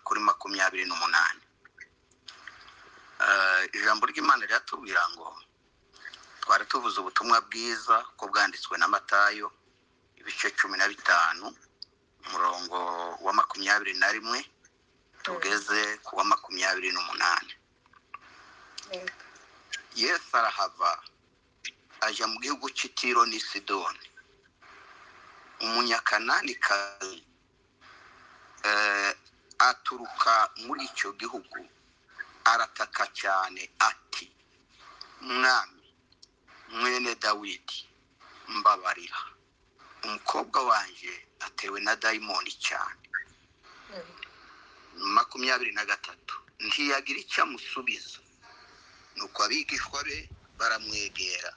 kuri makumyabiri n'umunani ijambo ry'imana riratubwira ngo twari tuvuze ubutumwa bwiza ko bwanditswe na matayo ibice cumi na bitanu umurongo wa makumyabiri na rimwe tugeze ku wa makumyabiri n'umunani yesu arahava ajya mu gihugu cy'itiro n'i sidoni umunyakananikazi aturuka muri icyo gihugu arataka cyane ati mwami mwene dawidi mbabarira umukobwa wanjye atewe na dayimoni cyane makumyabiri na gatatu ntiyagira icyo amusubiza nuko abigishwa be baramwegera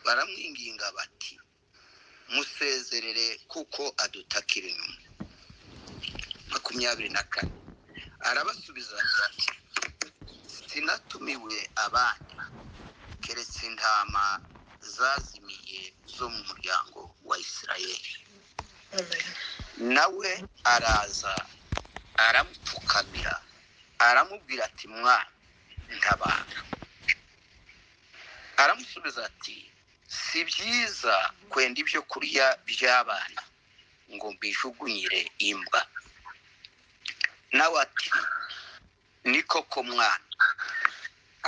baramwinginga bati musezerere kuko adutakira inyuma makumyabiri na kane arabasubiza ati sinatumiwe abandi keretse intama zazimiye zo mu muryango wa isirayeli nawe araza aramupfukamira aramubwira ati mwana ntabara aramusubiza ati si byiza kwenda ibyo kurya by'abana ngo mbijugunyire imbwa nawe ati ni koko mwana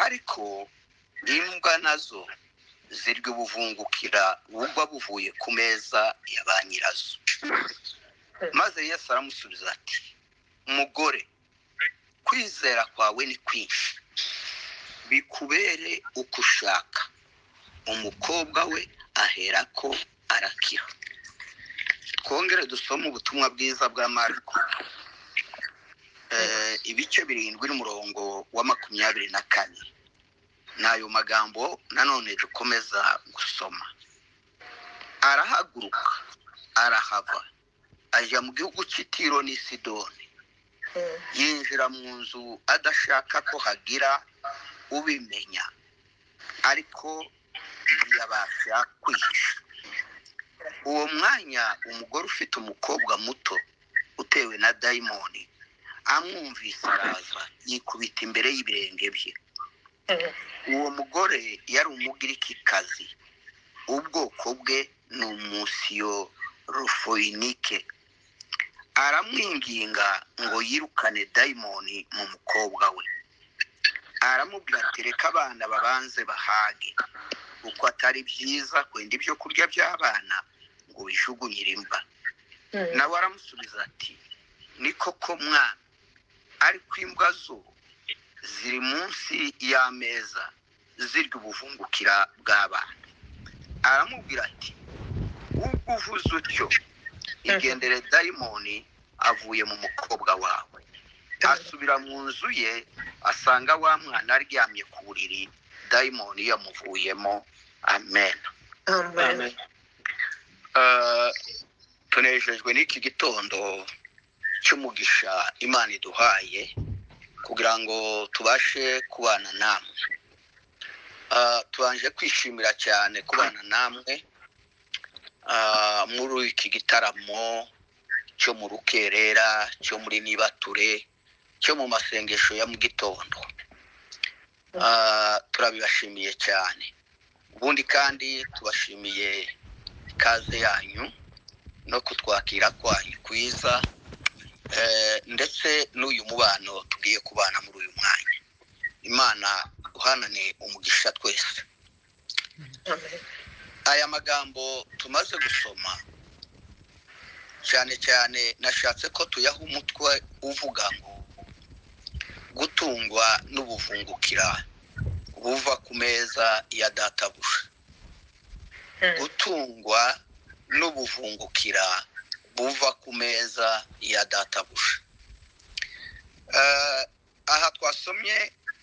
ariko imbwa nazo zirya ubuvungukira bugwa buvuye ku meza ya ba nyirazo maze yesu aramusubiza ati mugore kwizera kwawe ni kwinshi bikubere uko ushaka umukobwa we ahera ko arakira twongere dusome ubutumwa bwiza bwa mariko ibice birindwi n'umurongo wa makumyabiri na kane ni ayo magambo nanone dukomeza gusoma arahaguruka arahava ajya mu gihugu cy'itiro n'i sidoni yinjira mu nzu adashaka ko hagira ubimenya ariko ntiyabasha kwihisha uwo mwanya umugore ufite umukobwa muto utewe na dayimoni amwumvise araza yikubita imbere y'ibirenge bye uwo mugore yari umugirikikazi ubwoko bwe ni umusio rufoyinike aramwinginga ngo yirukane dayimoni mu mukobwa we aramubwira ati reka abana babanze bahage kuko atari byiza kwenda ibyo kurya by'abana ngo bijugunyire imba nawe aramusubiza ati ni koko mwana ariko imbwa zo ziri munsi y'ameza zirya ubuvungukira bw'abana aramubwira ati ubwo uvuze utyo igendere dayimoni avuye mu mukobwa wawe asubira mu nzu ye asanga wa mwana aryamye ku buriri dayimoni yamuvuyemo amen tunejejwe n'iki gitondo cy'umugisha imana iduhaye kugira ngo tubashe kubana namwe tubanje kwishimira cyane kubana namwe muri iki gitaramo cyo mu rukerera cyo muri nibature cyo mu masengesho ya mu gitondo turabibashimiye cyane ubundi kandi tubashimiye ikaze yanyu no kutwakira kwanyu kwiza ndetse n'uyu mubano tugiye kubana muri uyu mwanya imana duhanane umugisha twese aya magambo tumaze gusoma cyane cyane nashatse ko tuyaha umutwe uvuga ngo gutungwa n'ubuvungukira buva ku meza ya databuja gutungwa n'ubuvungukira buva ku meza ya databuja aha twasomye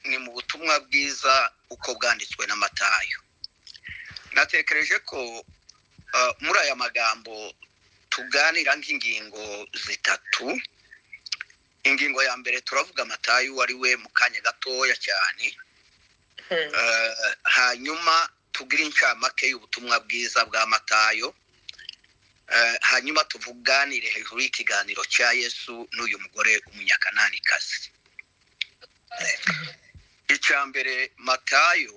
ni mu butumwa bwiza uko bwanditswe n'amatayo natekereje ko muri aya magambo tuganira nk'ingingo zitatu ingingo ya mbere turavuga amatayo uwo ari we mu kanya gatoya cyane hanyuma tugire inshamake y'ubutumwa bwiza bwa matayo hanyuma tuvuganire hejuru y'ikiganiro cya yesu n'uyu mugore w'umunyakananikazi icya mbere matayo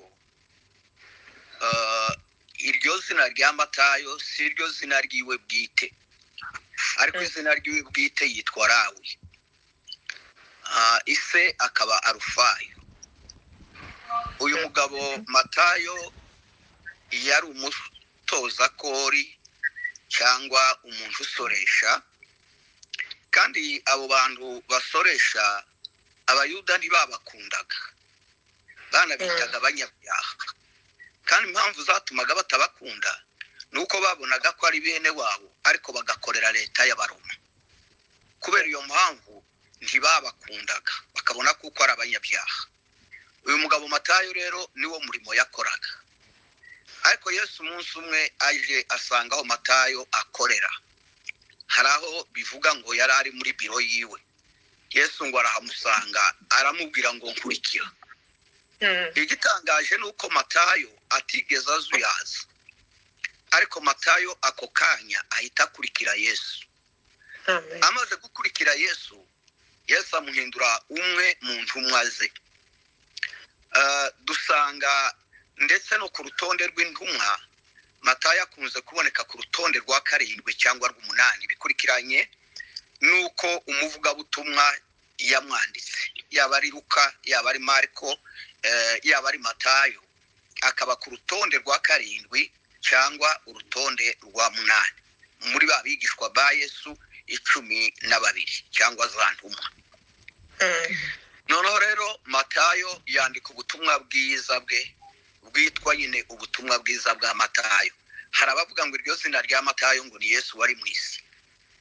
eh, iryo zina rya matayo si iryo zina ry'iwe bwite ariko izina ry'iwe bwite yitwa rawi Ah, ise akaba arufayo uyu mugabo matayo yari umutoza kori cyangwa umuntu usoresha kandi abo bantu basoresha abayuda ntibabakundaga banabitaga abanyabyaha kandi impamvu zatumaga batabakunda ni uko babonaga ko ari bene wabo ariko bagakorera leta y'abaroma kubera iyo mpamvu ntibabakundaga bakabona kuko ari abanyabyaha uyu mugabo matayo rero niwo murimo yakoraga ariko yesu umunsi umwe aje asanga aho matayo akorera hari aho bivuga ngo yari ari muri biro yiwe yesu ngo arahamusanga aramubwira ngo nkurikira igitangaje ni uko matayo atigeze azuyaza ariko matayo ako kanya ahita akurikira yesu amaze gukurikira yesu yesu amuhindura umwe mu ntumwa ze Eh, dusanga ndetse no ku rutonde rw'intumwa matayo akunze kuboneka ku rutonde rwa karindwi cyangwa rw'umunani bikurikiranye n'uko umuvugabutumwa yamwanditse yaba ari luka yaba ari mariko eh, yaba ari matayo akaba ku rutonde rwa karindwi cyangwa urutonde rwa munani muri ba bigishwa ba yesu icumi na babiri cyangwa za ntumwa noneho rero matayo yandika ubutumwa bwiza bwe bwitwa nyine ubutumwa bwiza bwa matayo hari abavuga ngo iryo zina rya matayo ngo ni yesu wari mu isi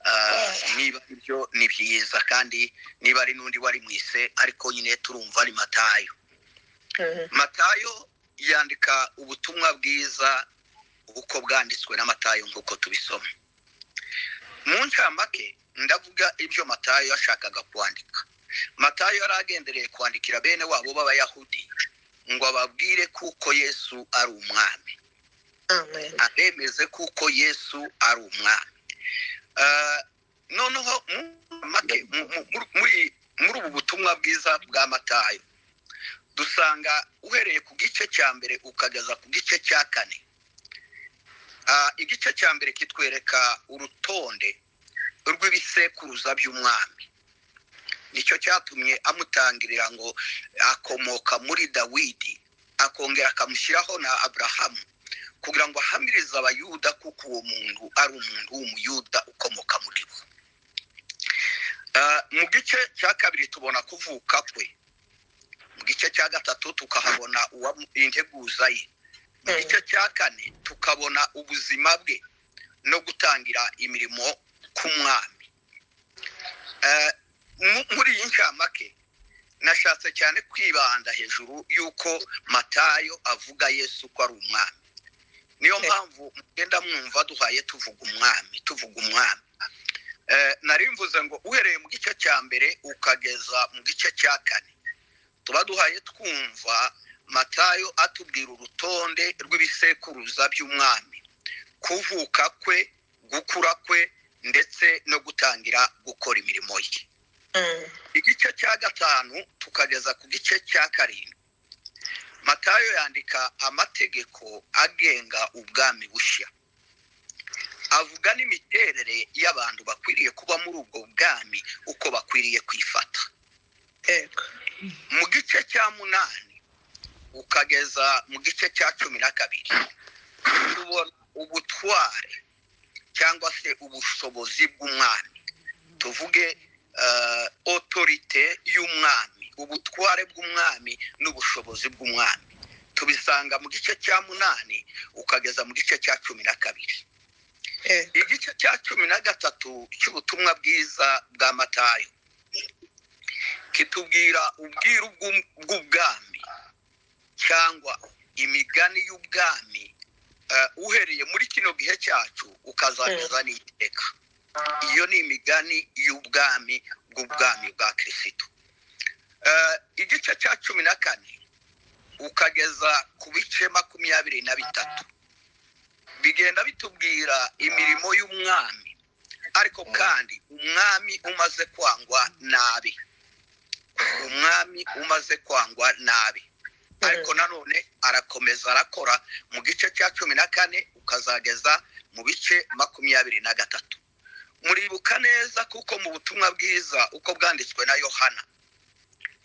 Ah, niba ibyo ni byiza kandi niba ari n'undi wari mu isi ariko nyine turumva ni matayo matayo yandika ubutumwa bwiza uko bwanditswe na matayo nk'uko tubisoma mu ncamake ndavuga ibyo matayo yashakaga kwandika matayo yari agendereye kwandikira bene wabo b'abayahudi ngo ababwire kuko yesu ari umwami abemeze kuko yesu ari umwami Eh, noneho mu- make- mu- mu- muri muri- muri ubu butumwa bwiza bwa matayo dusanga uhereye ku gice cya mbere ukageza ku gice cya kane Ah, igice cya mbere kitwereka urutonde rw'ibisekuruza by'umwami nicyo cyatumye amutangirira ngo akomoka muri dawidi akongera akamushyiraho na aburahamu kugira ngo ahamirize abayuda kuko uwo muntu ari umuntu w'umuyuda ukomoka muri bo Ah, mu gice cya kabiri tubona kuvuka kwe mu gice cya gatatu tukahabona uwamu- integuza ye mu Mm. gice cya kane tukabona ubuzima bwe no gutangira imirimo k'umwami Eh, mu- muri iyi ncamake nashatse cyane kwibanda hejuru y'uko matayo avuga yesu ko ari umwami niyo Okay. mpamvu mugenda mwumva duhaye tuvuga umwami tuvuga umwami Eh, nari mvuze ngo uhereye mu gice cya mbere ukageza mu gice cya kane tuba duhaye twumva matayo atubwira urutonde rw'ibisekuruza by'umwami kuvuka kwe gukura kwe ndetse no gutangira gukora imirimo ye igice cya gatanu tukageza ku gice cya karindwi matayo yandika amategeko agenga ubwami bushya avuga n'imiterere y'abantu bakwiriye kuba muri ubwo bwami uko bakwiriye kwifata yego mu gice cya munani ukageza mu gice cya cumi na kabiri tubona ubutware cyangwa se ubushobozi bw'umwami tuvuge eh, otorite y'umwami ubutware bw'umwami n'ubushobozi bw'umwami tubisanga mu gice cya munani ukageza mu gice cya cumi na kabiri yego igice cya cumi na gatatu cy'ubutumwa bwiza bwa matayo kitubwira ubwiru bw'um- bw'ubwami cyangwa imigani y'ubwami eh, uhereye muri kino gihe cyacu ukazageza n'iteka iyo ni imigani y'ubwami bw'ubwami bwa kirisitu Eh, igice cya cumi na kane ukageza ku bice makumyabiri na bitatu bigenda bitubwira imirimo y'umwami ariko kandi umwami umaze kwangwa nabi umwami umaze kwangwa nabi ariko nanone arakomeza arakora mu gice cya cumi na kane ukazageza mu bice makumyabiri na gatatu muribuka neza kuko mu butumwa bwiza uko bwanditswe na yohana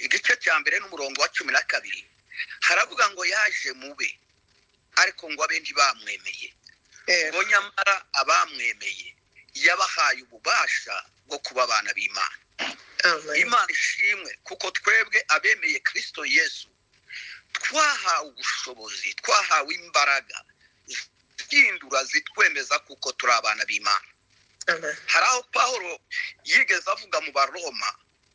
igice cya mbere n'umurongo wa cumi na kabiri haravuga ngo yaje mube ariko ngo abenshi bamwemeye ngo nyamara abamwemeye yabahaye ububasha bwo kuba abana b'imana imana ishimwe kuko twebwe abemeye kirisito yesu twahawe ubushobozi twahawe imbaraga zihindura zitwemeza kuko turi abana b'imana hari aho paul yigeze avuga mu baroma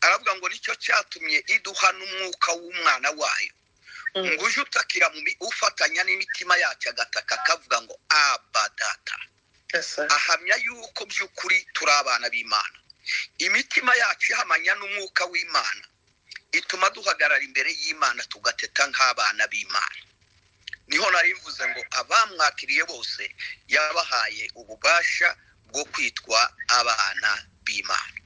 aravuga ngo nicyo cyatumye iduha n'umwuka w'umwana wayo ngo uje utakira mu mi- ufatanya n'imitima yacu agataka akavuga ngo aba data ahamya yuko by'ukuri turi abana b'imana imitima yacu ihamanya n'umwuka w'imana ituma duhagarara imbere y'imana tugateta nk'abana b'imana niho nari mvuze ngo abamwakiriye bose yabahaye ububasha bwo kwitwa abana b'imana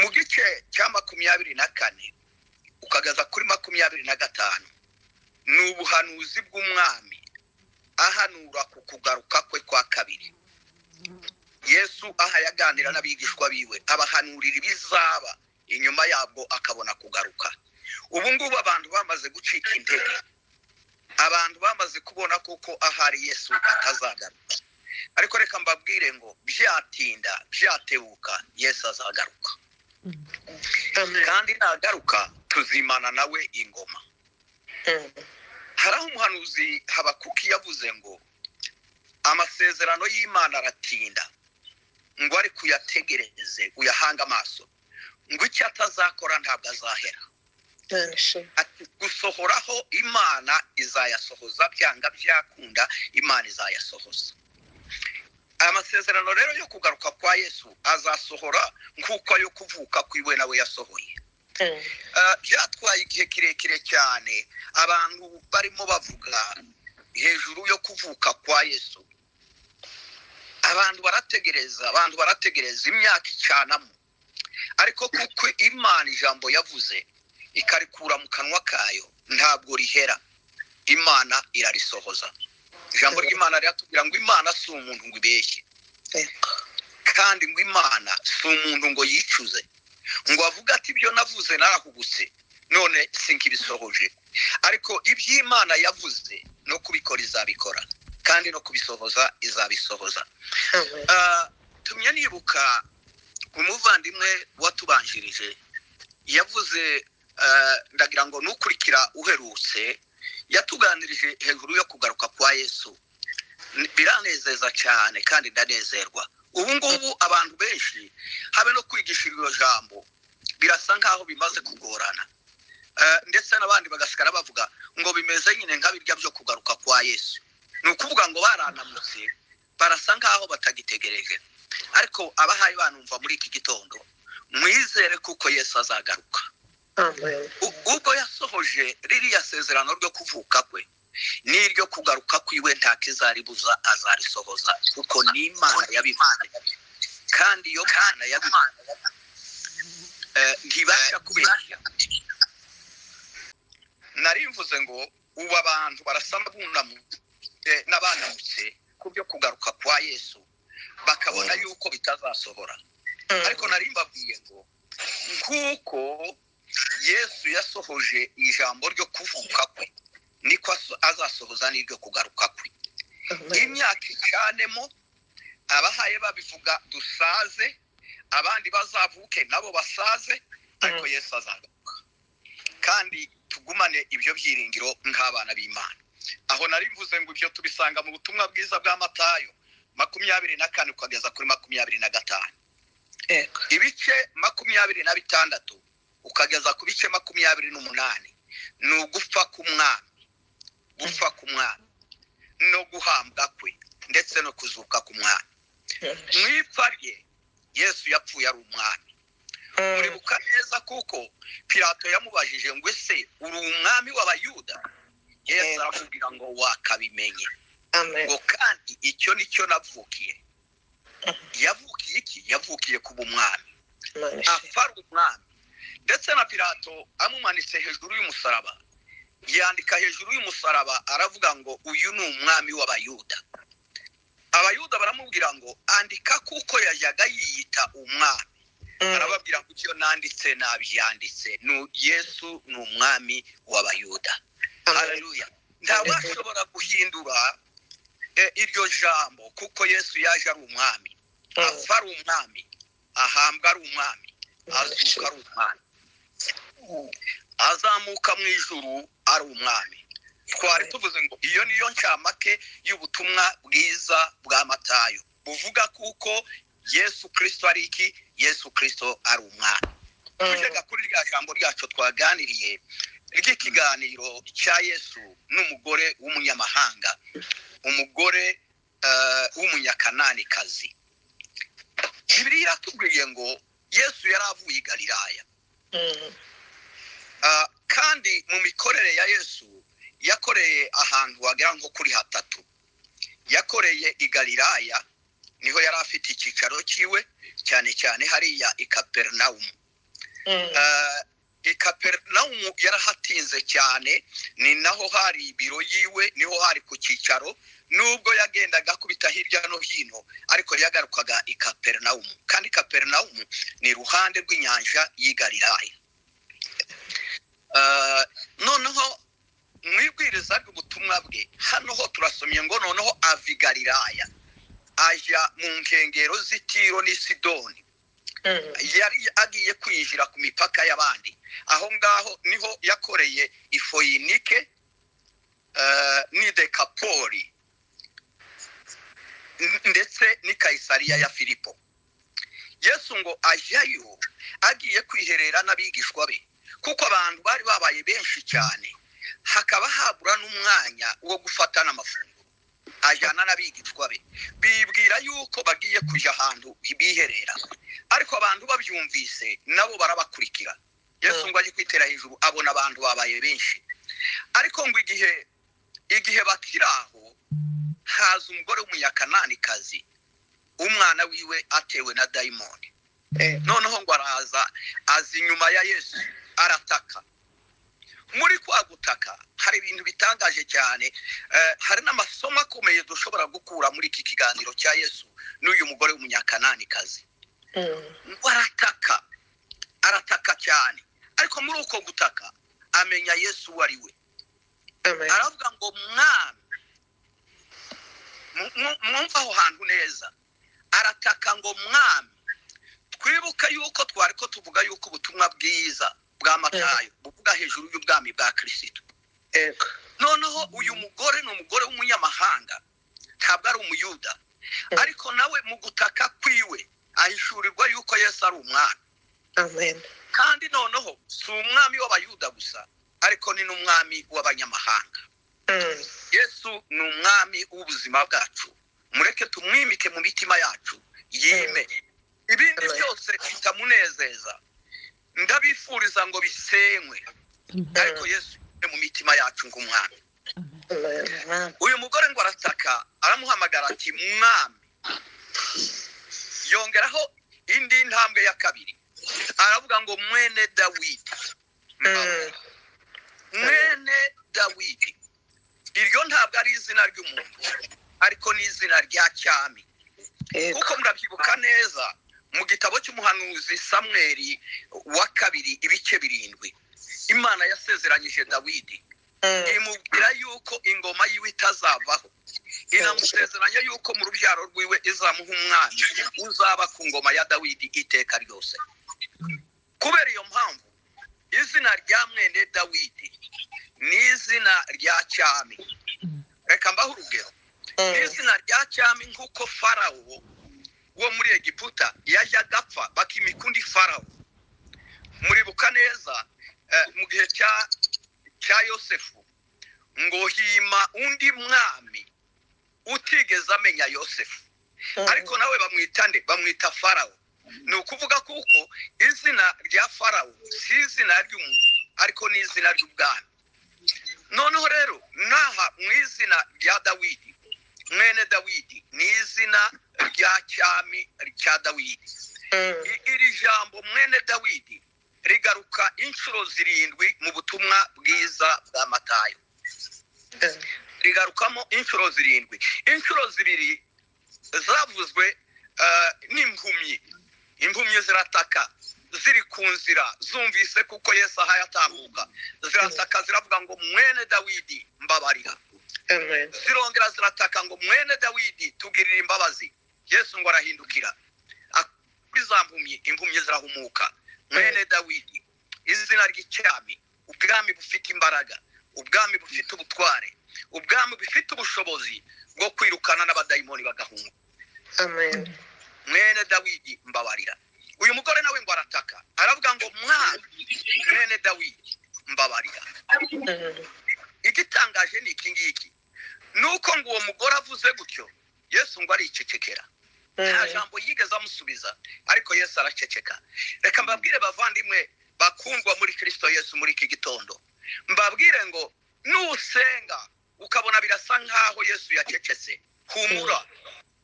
mu gice cya makumyabiri na kane ukagaza kuri makumyabiri na gatanu ni ubuhanuzi bw'umwami ahanura ku kugaruka kwe kwa kabiri yesu aha yaganira n'abigishwa biwe abahanurira ibizaba inyuma yabwo akabona kugaruka ubu ngubu abantu bamaze gucika intege abantu bamaze kubona kuko ahari yesu atazagaruka ariko reka mbabwire ngo byatinda byatebuka yesu azagaruka kandi nagaruka tuzimana nawe ingoma hari aho umuhanuzi habakuki yavuze ngo amasezerano y'imana aratinda ngo ariko uyategereze uyahange amaso ngo icyo atazakora ntabwo azahera ati gusohoraho imana izayasohoza byanga byakunda imana izayasohoza amasezerano rero yo kugaruka kwa yesu azasohora nk'uko ayo kuvuka kw'iwe nawe yasohoye Ah, byatwaye igihe kirekire cyane abantu barimo bavuga hejuru yo kuvuka kwa yesu abantu barategereza abantu barategereza imyaka icanamo ariko kuko imana ijambo yavuze ikarikura mu kanwa kayo ntabwo rihera imana irarisohoza ijambo ry'imana riratubwira ngo imana si umuntu ngo ibeshye kandi ngo imana si umuntu ngo yicuze ngo avuge ati ibyo navuze narahubutse none sinkibisohoje ariko iby'imana yavuze no kubikora izabikora kandi no kubisohoza izabisohoza Ah, tumye nibuka umuvandimwe watubanjirije yavuze ah, ndagira ngo nukurikira uherutse yatuganirije hejuru yo kugaruka kwa yesu Ni- biranezeza cyane kandi ndanezerwa ubu ngubu abantu benshi habe no kwigisha iryo jambo birasa nk'aho bimaze kugorana Eh, ndetse n'abandi bagasigara bavuga ngo bimeze nyine nka birya byo kugaruka kwa yesu ni ukuvuga ngo baranamutse barasa nk'aho batagitegereje ariko abahaye banumva muri iki gitondo mwizere kuko yesu azagaruka U- ubwo yasohoje ririya sezerano ryo kuvuka kwe n'iryo kugaruka kwiwe nta kizaribuza azarisohoza kuko ni imana yabivuze kandi iyo mana yabivuze eh, ntibasha kubeshya nari mvuze ngo ubu abantu barasa n'abunamutse eh, n'abanamutse ku byo kugaruka kwa yesu bakabona yuko bitazasohora ariko nari mbabwiye ngo nk'uko yesu yasohoje ijambo ryo kuvuka kwe niko aso- azasohoza n'iryo kugaruka kwe imyaka icanemo abahaye babivuga dusaze abandi bazavuke nabo basaze ariko Mm. yesu azagaruka kandi tugumane ibyo byiringiro nk'abana b'imana aho nari mvuze ngo ibyo tubisanga mu butumwa bwiza bwa matayo makumyabiri na kane ukageza kuri makumyabiri na gatanu ibice makumyabiri na bitandatu ukageza ku bice makumyabiri n'umunani ni ugupfa k'umwami gupfa k'umwami no guhambwa kwe ndetse no kuzuka k'umwami mu ipfa rye yesu yapfuye ari umwami muribuka neza kuko pilato yamubajije ngo ese uri umwami w'abayuda yesu Yego. arakubwira ngo wakabimenye amen ngo kandi icyo ni cyo navukiye yavukiye iki yavukiye kuba umwami imana ishimwe apfa ari umwami ndetse na pilato amumanitse hejuru y'umusaraba yandika hejuru y'umusaraba aravuga ngo uyu ni umwami w'abayuda abayuda baramubwira ngo andika kuko yajyaga yiyita umwami Mm, arababwira ngo ibyo nanditse nabyanditse ni yesu ni umwami w'abayuda amen haleluya ntawashobora guhindura eh, iryo jambo kuko yesu yaje ari umwami Mm, apfa ari umwami ahambwa ari umwami imana azuka ishimwe ari umwami azamuka mu ijuru ari umwami twari Amen. tuvuze ngo iyo niyo ncamake y'ubutumwa bwiza bwa matayo buvuga kuko yesu kirisito ari iki yesu kirisito ari umwami tujyaga kuri rya jambo ryacu twaganiriye ry'ikiganiro cya yesu n'umugore w'umunyamahanga umugore eh, w'umunyakananikazi bibiri iratubwiye ngo yesu yari avuye i galilaya Mm, Ah, kandi mu mikorere ya yesu yakoreye ahantu wagira ngo kuri hatatu yakoreye i galilaya niho yari afite icyicaro cyiwe cyane cyane hariya i kaperinawumu mm, Eh, i kaperinawumu yarahatinze cyane ni naho hari ibiro yiwe niho hari ku cyicaro nubwo yagendaga akubita hirya no hino ariko yagarukaga i kaperinawumu kandi kaperinawumu ni iruhande rw'inyanja y'i galilaya Eh, noneho mu ibwiriza ry'ubutumwa bwe hano ho turasomye ngo noneho ava i galilaya ajya mu nkengero z'i tiro n'i sidoni mm, yari agiye kwinjira ku mipaka y'abandi aho ngaho niho yakoreye ifoyinike eh, n'i dekapoli n- ndetse n'i kayisariya ya filipo yesu ngo ajyayo agiye kwiherera n'abigishwa be kuko abantu bari babaye benshi cyane hakaba habura n'umwanya wo gufata n'amafunguro ajyana n'abigishwa be bibwira yuko bagiye kujya ahantu biherera ariko abantu babyumvise nabo barabakurikira yesu Mm. ngo ajye kwitera hejuru abona abantu babaye benshi ariko ngo igihe igihe bakiri aho haza umugore w'umunyakananikazi umwana wiwe atewe na dayimoni eh, noneho ngo araza aza inyuma ya yesu arataka muri kwa gutaka hari ibintu bitangaje cyane eh, hari n'amasomo akomeye dushobora gukura muri iki kiganiro cya yesu n'uyu mugore w'umunyakananikazi mm, ngo arataka arataka cyane ariko muri uko gutaka amenya yesu uwo ari we amen aravuga ngo mwami Mu- mu- mwumva aho hantu neza arataka ngo mwami twibuke yuko twari ko tuvuga yuko ubutumwa bwiza bwa matayo buvuga hejuru y'ubwami bwa kirisito yego noneho uyu mugore ni umugore w'umunyamahanga ntabwo ari umuyuda Mm. ariko nawe mu gutaka kwiwe ahishurirwa yuko yesu ari umwami amen kandi noneho si umwami w'abayuda gusa ariko ni n'umwami w'abanyamahanga Mm, yesu ni umwami w'ubuzima bwacu mureke tumwimike mu mitima yacu yime ibindi Amen. byose bitamunezeza ndabifuriza ngo bisenywe ariko yesu yime mu mitima yacu nk'umwami amen uyu mugore ngo arataka aramuhamagara ati mwami yongeraho indi ntambwe ya kabiri aravuga ngo mwene dawidi Mm, mwene dawidi iryo ntabwo ari izina ry'umuntu ariko ni izina rya cyami yego kuko murabyibuka neza mu gitabo cy'umuhanuzi samweri wa kabiri ibice birindwi imana yasezeranyije dawidi Mm, imubwira yuko ingoma yiwe itazavaho inamusezeranya yuko mu rubyaro rwiwe izamuha umwami uzaba ku ngoma ya dawidi iteka ryose kubera iyo mpamvu izina rya mwene dawidi ni izina rya cyami reka mbaho urugero ni mm, izina rya cyami nk'uko farawo wo muri egiputa yajyaga apfa bakimikundi farawo muribuka neza eh, mu gihe cya- cya yosefu ngo hima undi mwami utigeze amenya yosefu mm, ariko nawe bamwita nde bamwita farawo ni ukuvuga kuko izina rya farawo si izina ry'umuntu ariko ni izina ry'ubwami noneho rero n'aha mu izina rya dawidi mwene dawidi ni izina rya cyami rya dawidi I- iri jambo mwene dawidi rigaruka inshuro zirindwi mu butumwa bwiza bwa matayo rigarukamo inshuro zirindwi inshuro zibiri zavuzwe eh, n'impumyi impumyi zirataka ziri ku nzira zumvise kuko yesu ahaye atambuka zirataka ziravuga ngo mwene dawidi mbabarira zirongera zirataka ngo mwene dawidi tugirire imbabazi yesu ngo arahindukira kuri za mpumyi impumyi zirahumuka mwene dawidi izina ry'icyami ubwami bufite imbaraga ubwami bufite ubutware ubwami bufite ubushobozi bwo kwirukana n'abadayimoni bagahunga mwene dawidi mbabarira uyu mugore nawe ngo arataka aravuga ngo mwana mwene dawidi mbabarira igitangaje ni iki ngiki ni uko ngo uwo mugore avuze gutyo yesu ngo aricecekera nta jambo yigeze amusubiza ariko yesu araceceka reka mbabwire bavandimwe bakundwa muri kirisito yesu muri iki gitondo mbabwire ngo nusenga ukabona birasa nk'aho yesu yacecetse humura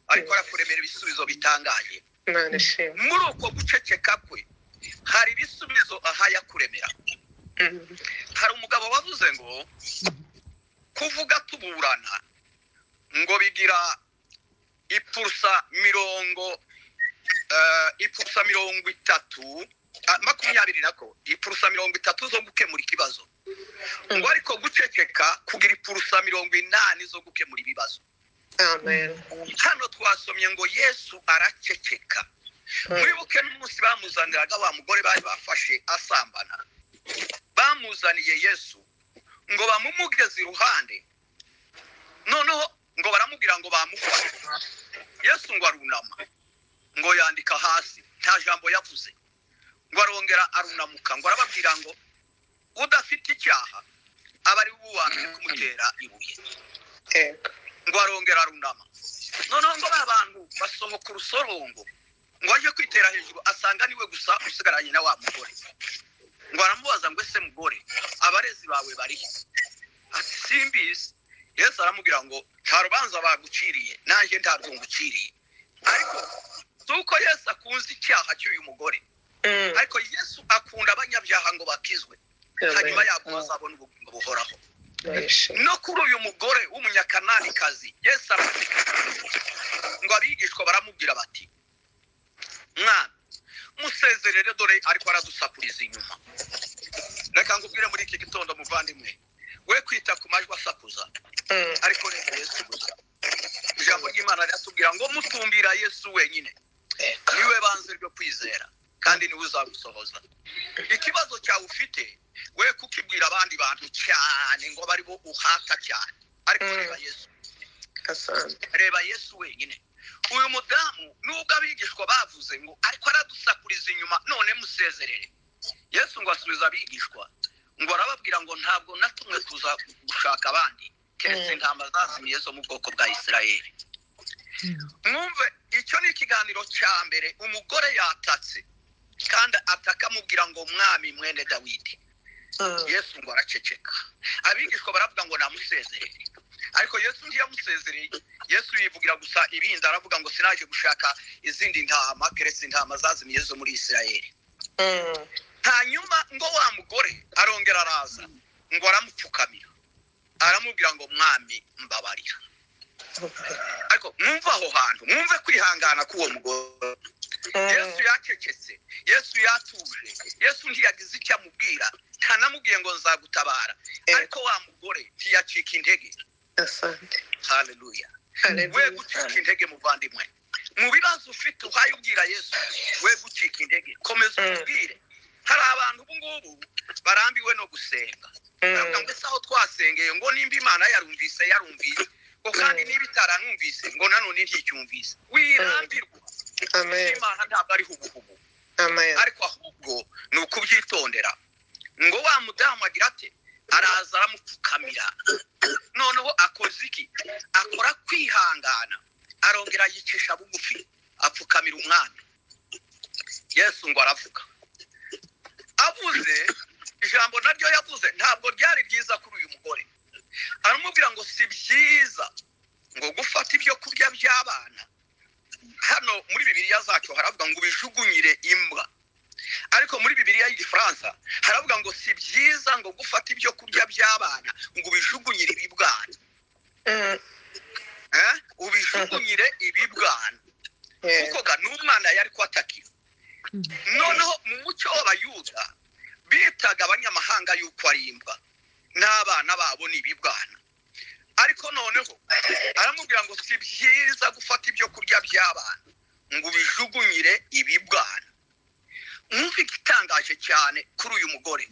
ariko arakuremera ibisubizo bitangaje imana ishimwe muri uko guceceka kwe hari ibisubizo ahaye kuremera hari umugabo wavuze ngo kuvuga tuburana ngo bigira ipfusa mirongo eh, ipfusa mirongo itatu ah, makumyabiri nako ipfusa mirongo itatu zo gukemura ikibazo ngo ariko guceceka kugira ipfusa mirongo inani zo gukemura ibibazo amen hano twasomye ngo yesu araceceka mwibuke n'umunsi bamuzaniraga wa mugore bari bafashe asambana bamuzaniye yesu ngo bamumugeze iruhande noneho ngo baramubwira ngo bamufate yesu ngo arunama ngo yandika hasi nta jambo yavuze ngo arongera arunamuka ngo arababwira ngo udafite icyaha aba ari we wambere kumutera ibuye yego ngo arongera arunama noneho ngo ba bantu basohoka urusorongo ngo ajye kwitera hejuru asanga niwe gusa usigaranye na wa mugore ngo aramubaza ngo ese mugore abarezi bawe bari he ati simbizi yesu aramubwira ngo nta rubanza baguciriye nanjye ntabwo nguciriye ariko si uko yesu akunze icyaha cy'uyu mugore Mm. ariko yesu akunda abanyabyaha ngo bakizwe hanyuma yaguha azabona ubugingo buhoraho Imana ishimwe. no kuri uyu mugore w'umunyakananikazi yesu aravuga ngo abigishwa baramubwira bati mwana musezerere dore ariko aradusakuriza inyuma reka ngubwire muri iki gitondo muvandimwe we kwita ku majwi asakuza Mm. ariko reka yesu gusa ijambo ry'imana riratubwira ngo mutumbira yesu wenyine niwe banze ryo kwizera kandi niwe uzagusohoza ikibazo cyawe ufite we kukibwira abandi bantu cyane ngo bari bo uhata cyane ariko Mm. reba yesu asante reba yesu wenyine uyu mudamu nubwo abigishwa bavuze ngo ariko aradusakuriza inyuma none musezerere yesu ngo asubiza abigishwa ngo arababwira ngo ntabwo natumwe kuza gushaka abandi keretse Mm. intama zazimiye zo mu bwoko bwa isirayeli mwumve icyo ni ikiganiro cya mbere umugore yatatse kandi ataka amubwira ngo mwami mwene dawidi Mm. yesu ngo araceceka abigishwa baravuga ngo namusezerere ariko yesu ntiyamusezereye yesu yivugira gusa ibindi aravuga ngo sinaje gushaka izindi ntama keretse intama zazimiye zo muri isirayeli Mm. hanyuma ngo wa mugore arongera araza ngo aramupfukamira aramubwira ngo mwami mbabarira ariko mwumve aho hantu mwumve kwihangana k'uwo mugore yesu yacecetse yesu yatuje yesu ntiyagize icyo amubwira ntanamubwiye ngo nzagutabara Eh. ariko wa mugore ntiyacika intege asante haleluya we Hallelujah. gucika intege muvandimwe mu bibazo ufite uhaye ubwira yesu we gucika intege komeza Mm. umubwire hari abantu ubu ngubu barambiwe no gusenga baravuga ngo Mm. ese aho twasengeye ngo nimba imana yarumvise yarumvise ngo kandi Mm. niba itaranumvise ngo nanone nticyumvise wirambirwa amen imana ntabwo ari hubuhubu amen ariko ahubwo ni ukubyitondera ngo wa mudamu agira ati araza aramupfukamira noneho akoze iki akora kwihangana arongera yicisha bugufi apfukamira umwami yesu ngo aravuga avuze ijambo naryo yavuze ntabwo ryari ryiza kuri uyu mugore aramubwira ngo si byiza ngo gufata ibyo kurya by'abana hano muri bibiliya zacu haravuga ngo ubijugunyire imbwa ariko muri bibiliya y'igifaransa haravuga ngo si byiza ngo gufata ibyo kurya by'abana ngo ubijugunyire ibibwana Mm, eh? ubijugunyire ibibwana yeah. kuko ga n'umwana yari kwatakiwe noneho mu muco w'abayuda bitaga abanyamahanga yuko ari imbwa n'abana babo ni ibibwana ariko noneho aramubwira ngo si byiza gufata ibyo kurya by'abana ngo ubijugunyire ibibwana mwumve igitangaje cyane kuri uyu mugore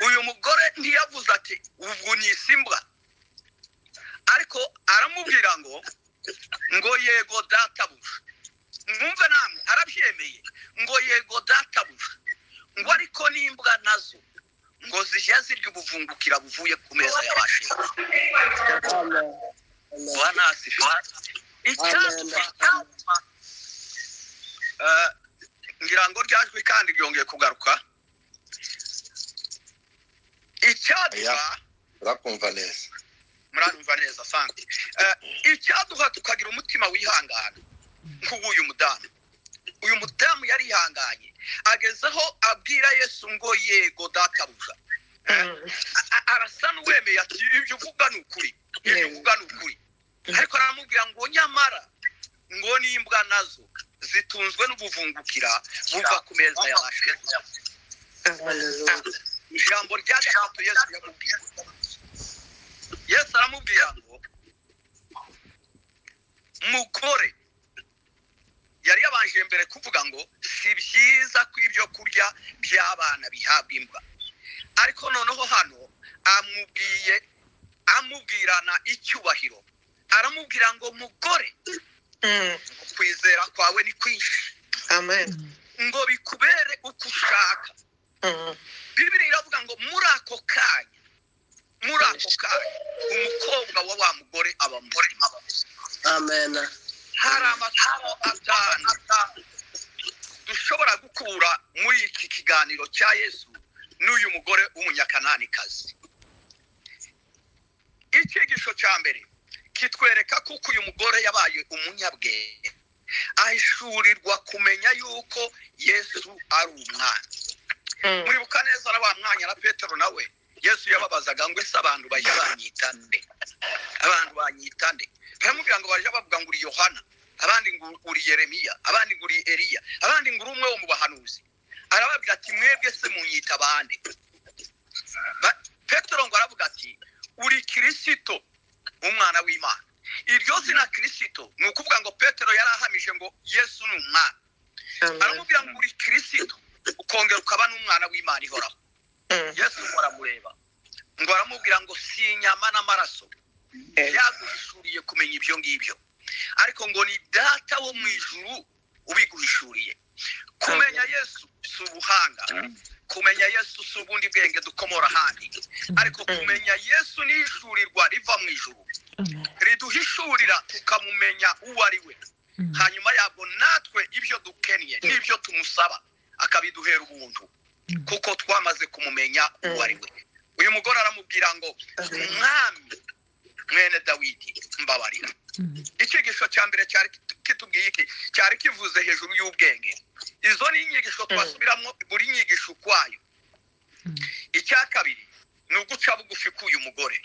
uyu mugore ntiyavuze ati uvunyise imbwa ariko aramubwira ngo ngo yego databuja mwumve namwe arabyemeye ngo yego databuja ngo ariko n'imbwa nazo ngo zijya zirya ubuvungukira buvuye ku meza y'abashinwa Amen. Amen. banasifa icyatuma Eh, ngira ngo ryajwi kandi ryongeye kugaruka icyatuma Oya. urakumva neza muranyumva neza asante Eh, icyaduha tukagira umutima wihangana nk'uw'uyu mudamu uyu mudamu yarihanganye agezeho abwira yesu ngo yego databuja Mm, A- a- arasa n'uwemeye ati ibyo uvuga ni ukuri ibyo uvuga ni ukuri ariko aramubwira ngo nyamara ngo n'imbwa nazo zitunzwe n'ubuvungukira buva ku meza ya ba shebuja amen. ijambo rya gatatu yesu yamubwiye yesu aramubwira ngo mugore yari yabanje mbere kuvuga ngo si byiza ko ibyo kurya by'abana bihabwa imbwa ariko noneho hano amubwiye amubwirana icyubahiro aramubwira ngo mugore Mm, kwizera kwawe ni kwinshi amen. ngo bikubere uko ushaka Mm, bibiri iravuga ngo muri ako kanya muri ako kanya umukobwa wa wa mugore aba murima Amen. hari amasomo atanu dushobora gukura muri iki kiganiro cya yesu n'uyu mugore w'umunyakananikazi icyigisho cya mbere kitwereka kuko uyu mugore yabaye umunyabwenge ahishurirwa kumenya yuko yesu ari umwana mm, muribuka neza na wa mwanya na petero nawe yesu yababazaga ngo ese abantu bajya banyita nde abantu banyita nde baramubwira ngo bajya bavuga ngo uri yohana abandi ngo uri yeremiya abandi ngo uri eliya abandi ngo uri umwe wo mu bahanuzi arababwira ati mwebwe se munyita bande Ba- petero ngo aravuga ati uri kirisito umwana w'imana iryo zina kirisito ni ukuvuga ngo petero yari ahamije ngo yesu ni umwana amen. aramubwira ngo uri kirisito ukongera ukaba n'umwana w'imana ihoraho Mm, yesu ngo aramureba ngo aramubwira ngo si inyama n'amaraso yes. yaguhishuriye kumenya ibyo ngibyo ariko ngo ni data wo mu ijuru ubiguhishuriye kumenya yesu si ubuhanga kumenya yesu si ubundi bwenge dukomora ahandi ariko kumenya yesu ni ishurirwa riva mu ijuru riduhishurira tukamumenya uwo ari we hanyuma yabwo natwe ibyo dukennye n'ibyo tumusaba akabiduhera ubuntu kuko twamaze kumumenya uwo ari we uyu mugore aramubwira ngo umwami mwene dawidi mbabarira icyigisho cya mbere cyari kit- kitubwiye iki cyari kivuze hejuru y'ubwenge izo ni inyigisho twasubiramo buri nyigisho ukwayo icya kabiri ni uguca bugufi k'uyu mugore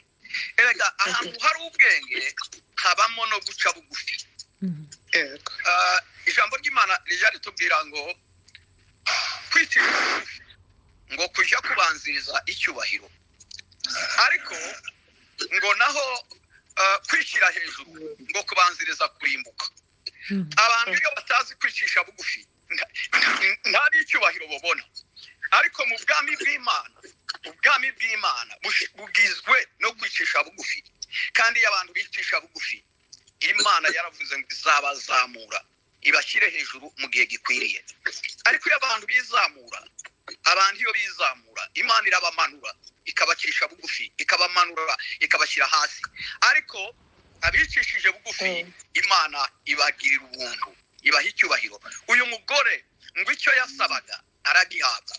erega ahantu hari ubwenge habamo no guca bugufi Yego. Ah, ijambo ry'imana rijya ritubwira ngo kwitira bugufi ngo kujya kubanziriza icyubahiro ariko ngo naho ah, kwishyira hejuru ngo kubanziriza kurimbuka abantu iyo batazi kwicisha bugufi nta- nta n'icyubahiro babona ariko mu bwami bw'imana ubwami bw'imana bush- bugizwe no kwicisha bugufi kandi iyo abantu bicisha bugufi imana yaravuze ngo izabazamura ibashyire hejuru mu gihe gikwiriye ariko iyo abantu bizamura abantu iyo bizamura imana irabamanura ikabacisha bugufi ikabamanura ikabashyira hasi ariko abicishije bugufi Mm. imana ibagirira ubuntu ibaha icyubahiro uyu mugore ngo icyo yasabaga aragihabwa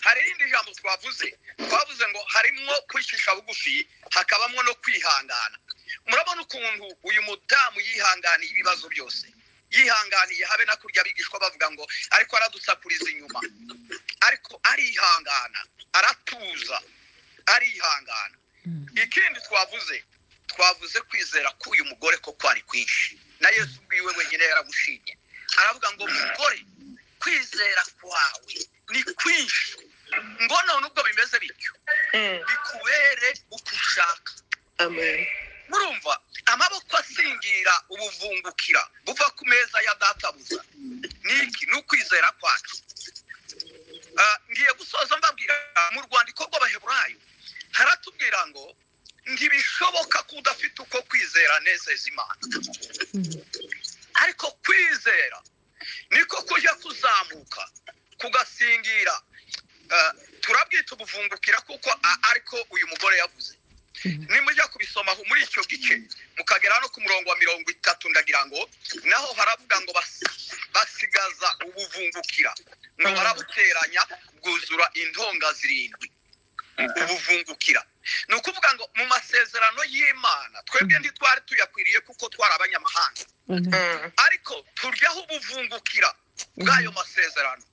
hari irindi jambo twavuze twavuze ngo harimo kwicisha bugufi hakabamo no kwihangana murabona ukuntu uyu mudamu yihanganiye ibibazo byose yihanganiye habe na kurya abigishwa bavuga ngo ariko aradusakuriza inyuma ariko arihangana aratuza arihangana ikindi twavuze twavuze kwizera k'uyu mugore ko kwari kwinshi na yesu ubwiwe wenyine yaragushimye aravuga ngo mugore kwizera kwawe ni kwinshi ngo none ubwo bimeze bityo Mm. bikubere uko ushaka Amen. murumva amaboko asingira ubuvungukira buva ku meza ya databuza niki ni ukwizera kwacu Ah, ngiye gusoza mbabwira mu rwandiko rw'abaheburayo haratubwira ngo ntibishoboka ko udafite uko kwizera nezeza imana ariko kwizera niko kujya kuzamuka kugasingira Ah, turabwita ubuvungukira kuko a- ariko uyu mugore yavuze nimujya kubisoma muri icyo gice mukagera no ku murongo wa mirongo itatu ndagira ngo naho haravuga ngo bas- basigaza ubuvungukira ngo barabuteranya bwuzura intonga zirindwi ubuvungukira ni ukuvuga ngo mu masezerano y'imana twebwe ntitwari tuyakwiriye kuko twari abanyamahanga Mm. ariko turyaho ubuvungukira bw'ayo masezerano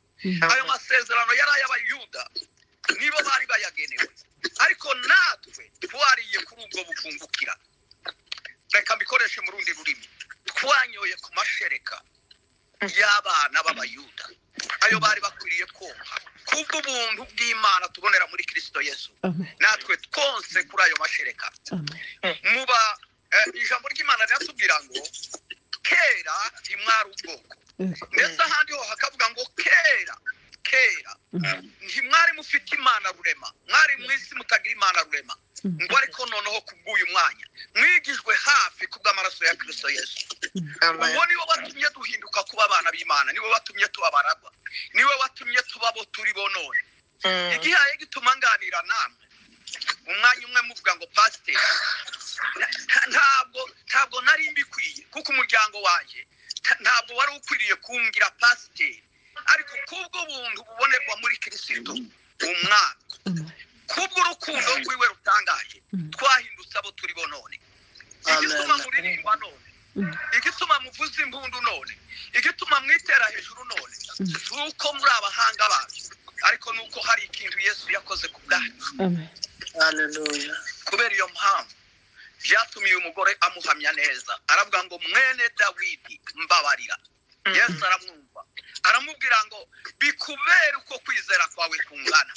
ayo masezerano yari ay'abayuda nibo bari bayagenewe ariko natwe twariye kuri ubwo buvungukira reka mbikoreshe mu rundi rurimi twanyoye ku mashereka y'abana b'abayuda ayo bari bakwiriye konka kubwo ubuntu bw'imana tubonera muri kirisito yesu natwe twonse kuri ayo mashereka muba eh, ijambo ry'imana riratubwira ngo kera imwari ubwoko ndetse ahandi ho hakavuga ngo kera kera ntimwari mufite imana rurema mwari mu isi mutagira imana rurema ngo ariko noneho kubw'uyu mwanya mwigijwe hafi kubw'amaraso ya kirisito yesu Amen. uwo niwo watumye duhinduka kuba abana b'imana niwe watumye tuba abaragwa niwe watumye tuba abo turi bo none Mm. igihaye gituma nganira namwe umwanya umwe muvuga ngo pasiteri na- nta- ntabwo ntabwo nari mbikwiye kuko umuryango wanjye nta- ntabwo wari ukwiriye kumbwira pasiteri ariko kubwo buntu bubonerwa muri kirisito umwana kubwo urukundo rwiwe rutangaje twahindutse abo turi bo none igituma Amen. muririmba none igituma muvuza impundu none igituma mwitera hejuru none si uko muri abahanga bacu ariko ni uko hari ikintu yesu yakoze ku bwacu Hallelujah. kubera iyo mpamvu byatumiye umugore amuhamya neza aravuga ngo mwene dawidi mbabarira Mm. yesu aramwumva aramubwira ngo bikubere uko kwizera kwawe kungana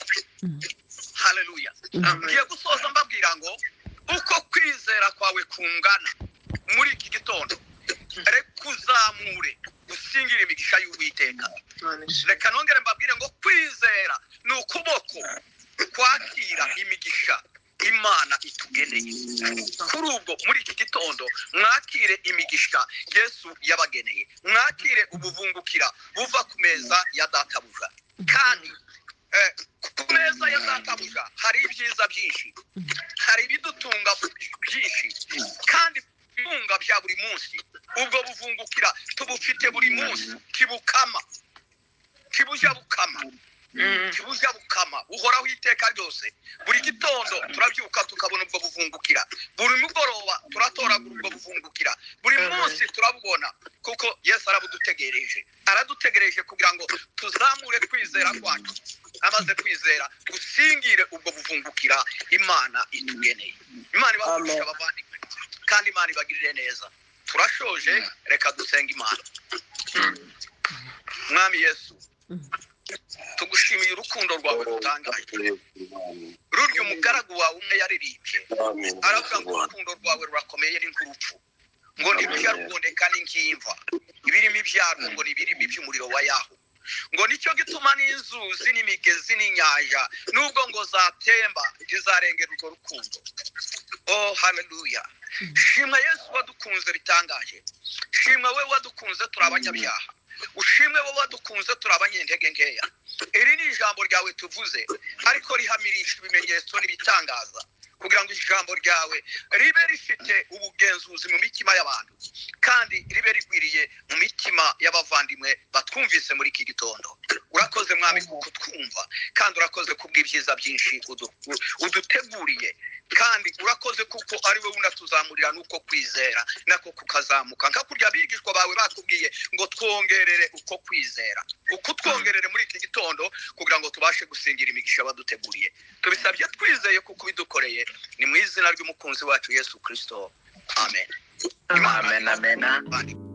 haleluya ngiye gusoza mbabwira ngo uko kwizera kwawe kungana muri iki gitondo reka uzamure usingire imigisha y'uwiteka reka nongere mbabwire ngo kwizera ni ukuboko kwakira imigisha imana itugeneye kuri ubwo muri iki gitondo mwakire imigisha yesu yabageneye mwakire ubuvungukira buva ku meza ya databuja kandi eh, ku meza ya databuja hari ibyiza byinshi hari ibidutunga byinshi kandi ibitunga bya buri munsi ubwo buvungukira tubufite buri munsi kibukama kibuja bukama Mm. kibuja bukama buhoraho iteka ryose buri gitondo turabyuka tukabona ubwo buvungukira buri mugoroba turatoragura ubwo buvungukira buri Amen. munsi turabubona kuko yesu arabudutegereje aradutegereje kugira ngo tuzamure kwizera kwacu amaze kwizera dusingire ubwo buvungukira imana itugeneye imana ibahurisha Amen. abavandimwe kandi imana ibagirire neza turashoje reka dusenge imana mwami yesu tugushimiye urukundo rwawe rutangaje rurya umugaragu wawe umwe yaririmbye aravuga ngo urukundo rwawe rurakomeye ni nk'urupfu ngo ntibijya ruboneka n'ingimva ibirimo ibyaro ngo ni ibirimi by'umuriro wa yahu ngo nicyo gituma n'inzuzi n'imigezi n'inyanja nubwo ngo zatemba ntizarengera urwo rukundo oh haleluya shimwa yesu wadukunze bitangaje shimwa we wadukunze turi abanyabyaha ushimwe bo badukunze turi abanyentege nkeya iri ni ijambo ryawe tuvuze ariko rihamirisha ibimenyetso n'ibitangaza kugira ngo ijambo ryawe ribe rifite ubugenzuzi mu mitima y'abantu kandi ribe rigwiriye mu mitima y'abavandimwe batwumvise muri iki gitondo urakoze mwami kutwumva kandi urakoze kubw'ibyiza byinshi udu- u- uduteguriye kandi urakoze kuko ari wowe unatuzamurira n'uko kwizera nako kukazamuka nka kurya abigishwa bawe batubwiye ngo twongerere uko kwizera ukutwongerere muri iki gitondo kugira ngo tubashe gusingira imigisha baduteguriye tubisabye twizeye kuko ubidukoreye ni mu izina ry'umukunzi wacu yesu kirisito amen Amen. amen amen